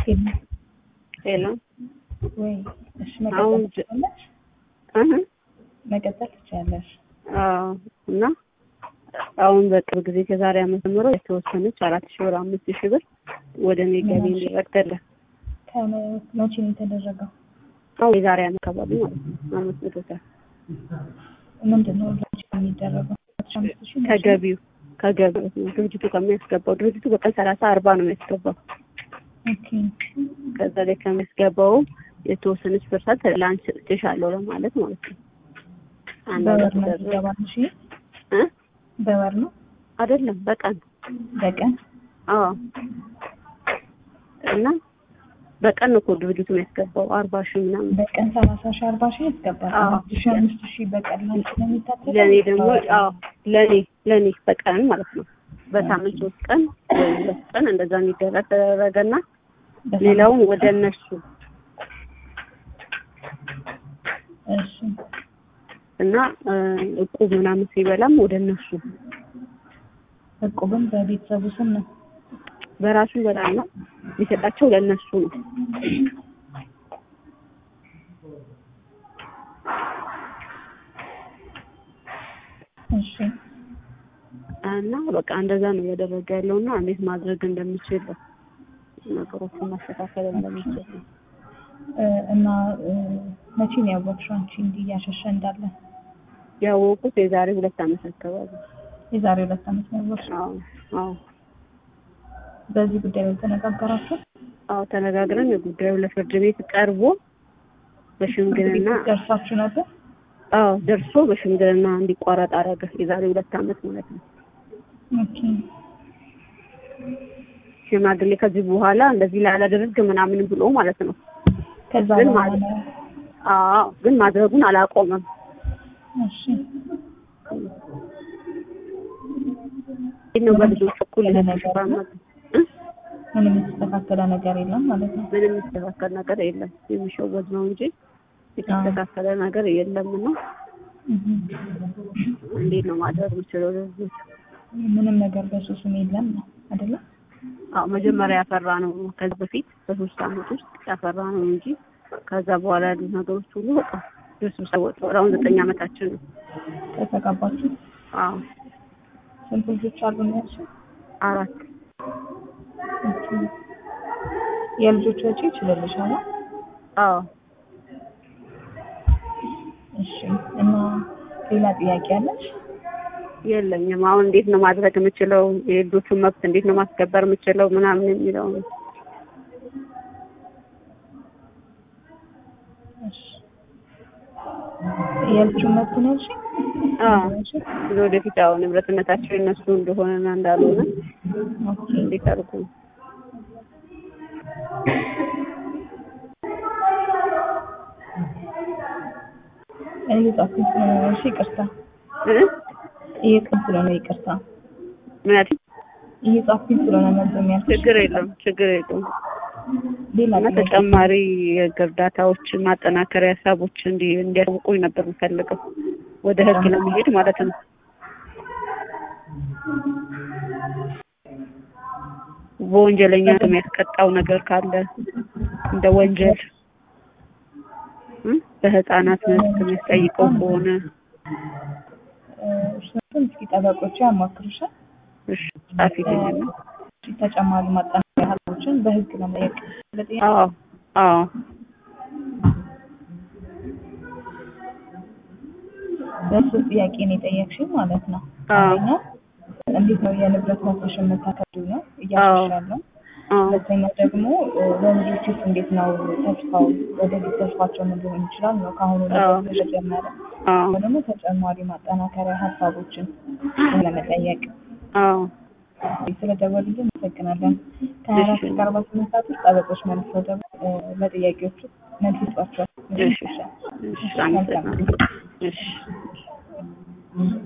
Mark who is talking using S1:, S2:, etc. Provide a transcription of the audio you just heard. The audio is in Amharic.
S1: ሄሎ
S2: ወይ እሺ፣
S1: አሁን
S2: መቀጠል ትችላለሽ።
S1: እህ
S2: መቀጠል ትችላለሽ።
S1: አዎ እና አሁን በቅርብ ጊዜ ከዛሬ ዓመት ጀምሮ የተወሰነች አራት ሺህ ብር አምስት ሺህ ብር ወደ እኔ ገቢ እንዲደረግ ተደረገ።
S2: ከመቼ ነው የተደረገው?
S1: አሁን የዛሬ ዓመት አካባቢ ማለት ነው። አምስት መቶ ሰ
S2: ምንድን ነው ላንቺ የሚደረገው? አስራ አምስት ሺህ ነው።
S1: ከገቢው ከገቢው ነው ድርጅቱ ከሚያስገባው ድርጅቱ በቀን ሰላሳ አርባ ነው የሚያስገባው።
S2: ኦኬ
S1: ከዛ ላይ ከሚያስገባው የተወሰነች ፐርሰንት ለአንቺ ሰጥቼሻለሁ ለማለት ማለት ነው። አንድ
S2: በወር
S1: አመት
S2: ነው
S1: ተደረገ
S2: የሚገባል? እሺ
S1: እ
S2: በወር ነው
S1: አይደለም በቀን
S2: በቀን?
S1: አዎ እና በቀን ነው እኮ ድርጅቱ የሚያስገባው አርባ ሺህ ምናምን
S2: በቀን ሰላሳ ሺህ አርባ ሺህ ያስገባል።
S1: አዎ።
S2: አምስት ሺህ አምስት ሺህ በቀን ላንቺ ነው የሚታተተው?
S1: ለእኔ ደግሞ አዎ ለእኔ ለእኔ በቀን ማለት ነው በሳምንት ሶስት ቀን ወይ ሁለት ቀን እንደዛ የሚደረግ ተደረገና
S2: በሳምንት
S1: ሌላውን ወደ እነሱ
S2: እሺ
S1: እና እ እቁብ ምናምን ሲበላም ወደ እነሱ
S2: እቁብም በቤተሰቡ ስም ነው።
S1: በራሱ ይበላል የሚሰጣቸው ለእነሱ ነው።
S2: እሺ
S1: እና በቃ እንደዛ ነው እያደረገ ያለው እና እንዴት ማድረግ እንደምችል ነገሮችን ማስተካከል እንደምችል ነው።
S2: እ እና እ መቼ ነው ያወቅሽው አንቺ እንዲህ እያሸሸ እንዳለ?
S1: ያወቁት የዛሬ ሁለት ዓመት አካባቢ።
S2: የዛሬ ሁለት ዓመት ነው ያወቅሽው።
S1: አዎ አዎ
S2: በዚህ ጉዳይ ላይ ተነጋገራችሁ?
S1: አዎ ተነጋግረን የጉዳዩ ለፍርድ ቤት ቀርቦ በሽምግልና
S2: ደርሳችሁ ነበር?
S1: አዎ ደርሶ በሽምግልና እንዲቋረጥ አደረገ። የዛሬ ሁለት ዓመት ማለት ነው።
S2: ኦኬ
S1: ሽማግሌ ከዚህ በኋላ እንደዚህ ላላደርግ ምናምን ብሎ ማለት ነው።
S2: ከዛ
S1: ግን
S2: በኋላ
S1: ማለት አዎ ግን ማድረጉን አላቆመም።
S2: እሺ
S1: ይህ ነው በልጆች እኩል
S2: ምንም
S1: የተሽፋማ
S2: ነገር ምንም የተስተካከለ ነገር የለም ማለት ነው።
S1: ምንም የሚስተካከል ነገር የለም። የሚሸወድ ነው እንጂ የተስተካከለ ነገር የለም። እና
S2: እህ
S1: እንዴት ነው ማድረግ የምችለው? ለልጆች
S2: ምንም ነገር በሱ ስም የለም ነው አይደለ?
S1: አዎ መጀመሪያ ያፈራ ነው ከዚህ በፊት በሶስት ዓመት ውስጥ ያፈራ ነው እንጂ ከዛ በኋላ ያሉት ነገሮች ሁሉ በቃ እርስ በርስ ወጥተዋል። አሁን ዘጠኝ ዓመታችን ነው።
S2: ከተጋባችሁ
S1: አዎ
S2: ስንት ልጆች አሉ ነው ያልሽው?
S1: አራት
S2: ኦኬ የልጆች ወጪ ይችልልሻል?
S1: አዎ
S2: እሺ እና ሌላ ጥያቄ አለሽ?
S1: የለኝም። አሁን እንዴት ነው ማድረግ የምችለው? የልጆቹን መብት እንዴት ነው ማስከበር የምችለው ምናምን የሚለው ነው።
S2: እሺ የልጁን መብት ነው ያልሽኝ?
S1: አዎ
S2: ያልሽኝ?
S1: ወደፊት አሁን ንብረትነታቸው የነሱ እንደሆነና እንዳልሆነ
S2: ኦኬ
S1: እንዴት አድርጉ
S2: እየጻፍኩኝ ስለሆነ ነው። እሺ ይቅርታ።
S1: እ
S2: እየጻፍኩኝ ስለሆነ ይቅርታ።
S1: ምን ያልሽኝ?
S2: እየጻፍኩኝ ስለሆነ ነበር የሚያልኩሽ።
S1: ችግር የለውም ችግር የለውም።
S2: ሌላ
S1: እና
S2: ጥያቄ?
S1: ተጨማሪ የህግ እርዳታዎች ማጠናከሪያ ሀሳቦች እንዲ እንዲያውቁኝ ነበር የምፈልገው ወደ ህግ ለመሄድ ማለት ነው። በወንጀለኛ የሚያስቀጣው ነገር ካለ እንደ ወንጀል እ በህፃናት መብት የሚያስጠይቀው ከሆነ
S2: እ እሱን እስኪ ጠበቆች ያማክሩሻል።
S1: እሺ ጻፊልኝና
S2: ተጨማሪ ማጠናከሪያ ሀሳቦችን በህግ ለመጠየቅ ለጥያቄ
S1: አዎ አዎ
S2: በሶስት ጥያቄ ነው የጠየቅሽኝ ማለት ነው።
S1: አዎ
S2: አንደኛ እንዴት ነው የንብረት መብትሽን የምታከብሪው ነው እያሻሻለው።
S1: አዎ
S2: ሁለተኛው ደግሞ እ ለልጆችስ እንዴት ነው ተስፋው ወደፊት ተስፋቸው ምን ሊሆን ይችላል ነው ከአሁኑ
S1: አዎ።
S2: ነገር ተጀመረ።
S1: አዎ
S2: ደግሞ ተጨማሪ ማጠናከሪያ ሀሳቦችን ለመጠየቅ
S1: አዎ
S2: ስለደወሉልን አመሰግናለን። ከሀያ አራት እስከ አርባ ስምንት ሰዓት ውስጥ ጠበቆች መልሰው ደግሞ እ ለጥያቄዎቹ መልስ ይሰጧቸዋል።
S1: እሺ እሺ አመሰግናለሁ። እሺ